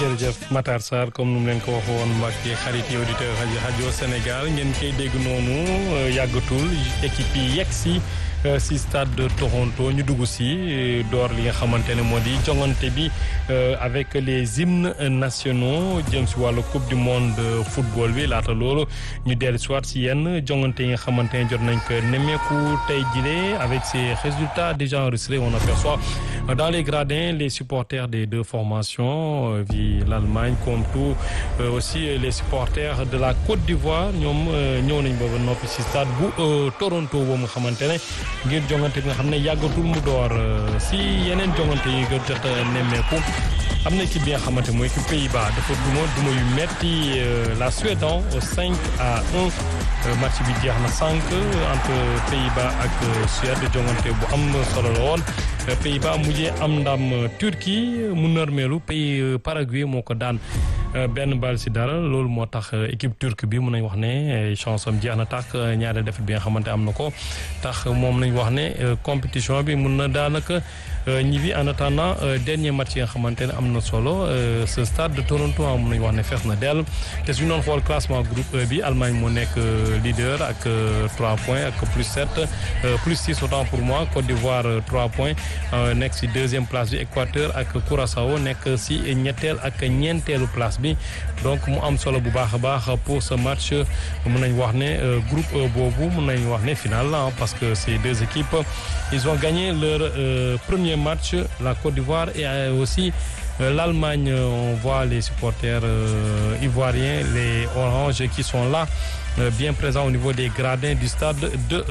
jërëjëf Matar Sarr comme nu mu leen ko waxoon mbokki xarit yi auditeur rajo rajo Sénégal ngeen koy dégg noonu yàggatul équipe yi yegg si si stade de Toronto ñu dugg si door li nga xamante ne moo di jongante bi avec les hymnes nationaux jëm si wàllu coupe du monde football bi laata loolu ñu dellu si waat si yenn jongante yi nga xamante ne jot nañ ko nemmeeku tey jile avec ces résultats déjà enregistrés on aperçoit dans les gradins les supporters des deux formations vi l'Allemagne comme tout aussi les supporters de la Côte d'Ivoire ñoom ñëw nañ booba noppi si stade bu Toronto boobu nga xamante ne ngir jongante bi nga xam ne yàggatul mu door si yeneen jongante yi nga jot a nemmeeku am na équipe bi nga xamante mooy équipe Pays-Bas dafa duma duma yu metti la Suède au 5 à 1 match bi jeex na cinq entre Pays-Bas ak Suède jongante bu am solo la woon Pays-Bas mujjee am ndam Turquie mu nërmeelu pays Paraguay moo ko daan benn bal si dara loolu moo tax équipe turque bi mun nañ wax ne chance am jeex na tax ñaari défaite bi nga xamante am na ko tax moom nañ wax ne compétition bi mun na daanaka ñi bi en attendant dernier match yi nga xamante ne am na solo ce stade de Toronto mun nañ wax ne fees na dell te suñu doon xool classement groupe E bi Allemagne moo nekk leader ak 3 points ak plus 7 plus 6 autant pour moi Côte d'Ivoire 3 points nekk si deuxième place bi Équateur ak Curaçao nekk si ñetteel ak ñeenteelu place bi donc mu am solo bu baax a baax pour ce match mun nañ wax ne groupe E boobu mun nañ wax ne final la parce que ces deux équipes ils ont gagné leur premier match la Côte d'Ivoire et aussi l'Allemagne on voit les supporters ivoiriens les oranges qui sont là bien présents au niveau des gradins du stade de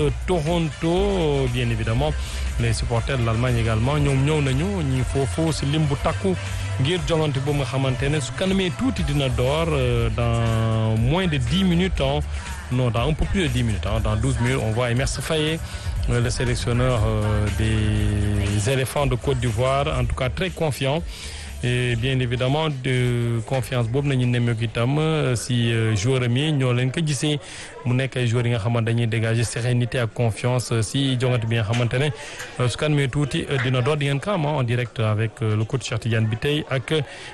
Toronto bien évidemment les supporters de l'Allemagne également ñoom ñëw nañu ñi foofu si lim bu takku ngir jongante boobu nga xamante ne su kanamee tuuti dina door dans moins de dix minutes non dans un peu plus de dix minutes dans douze minutes on voit Emerse Faé le sélectionneur des éléphants de Côte d'Ivoire en tout cas très confiant et bien évidemment de confiance boobu nañu nemmeeku itam si joueur mi ñoo leen ko gisee mu nekk ay joueurs yi nga xamante dañuy dégager sérénité ak confiance si jongante bi nga xamante ne su kan mee tuuti dina door di ngeen ko am en direct avec le coach Cheikh Tidiane bi tey ak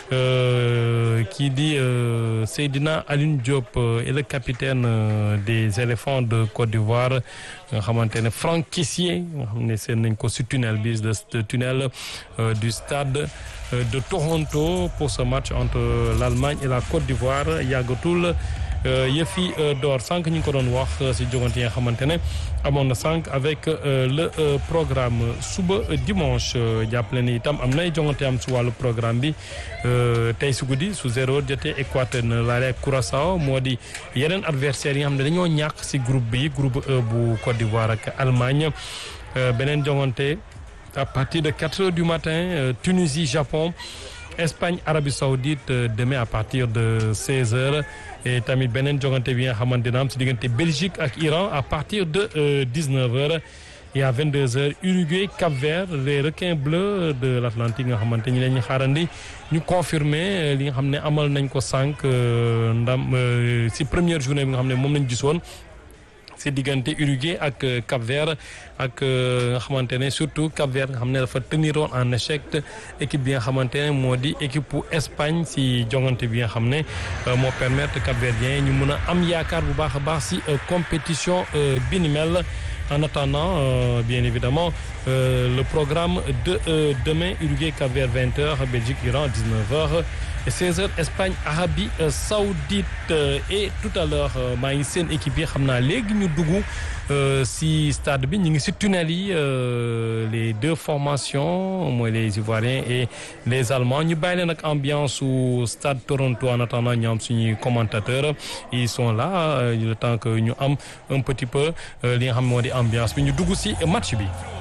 kii di Seydina Alioune Diop et le capitaine des éléphants de Côte d'Ivoire nga xamante ne Franck Kessié nga xam ne seen nañ ko si tunnel bi le tunnel du stade de Toronto pour ce match entre l'Allemagne et la Côte d'Ivoire yàggatul yëf yi door sànq ñu ngi ko doon wax si jogante yi nga xamante ne amoon na sànq avec le programme suba dimanche jàppale ni itam am nay jongante am si wàllu programme bi tey si guddi su zéro jotee Équateur na laale ak Curaçao moo di yeneen adversaires yi nga xam ne dañoo ñàkk si groupe bi groupe E bu Côte d'Ivoire ak Allemagne beneen jongante à partir de 4 heures du matin Tunisie Japon Espagne Arabie Saoudite demain à partir de 16 heures et tamit beneen jogante bi nga xamante dina am si diggante Belgique ak Iran à partir de 19 heures et à 22 heures Uruguay Cap-Vert les requins bleus de l'Atlantique nga xamante ñi leen ñu xaarandi ñu confirmer li nga xam ne amal nañ ko sànq ndam si première journée bi nga xam ne moom lañ gisoon si diggante Uruguay ak Cap-Vert ak nga xamante ne surtout Cap-Vert nga xam ne dafa teniroon en échec équipe bi nga xamante ne moo di équipe bu Espagne si jongante bi nga xam ne moo permettre Cap-Verdien ñu mën a am yaakaar bu baax a baax si compétition bi ni mel en attendant euh, bien évidemment euh, le programme de euh, demain Uruguay Cap-Vert 20h Belgique Iran 19h et 16h Espagne Arabie Saoudite et tout à l'heure maa ngi seen équipe yi xam naa léegi ñu dugg si stade bi ñu ngi si tunnel yi les deux formations mooy les Ivoiriens et les Allemands ñu bàyyi leen ak ambiance su stade Toronto en attendant ñu am suñuy commentateurs ils sont là le temps que ñu am un petit peu li nga xam moo di ambiance bi ñu dugg si match bi.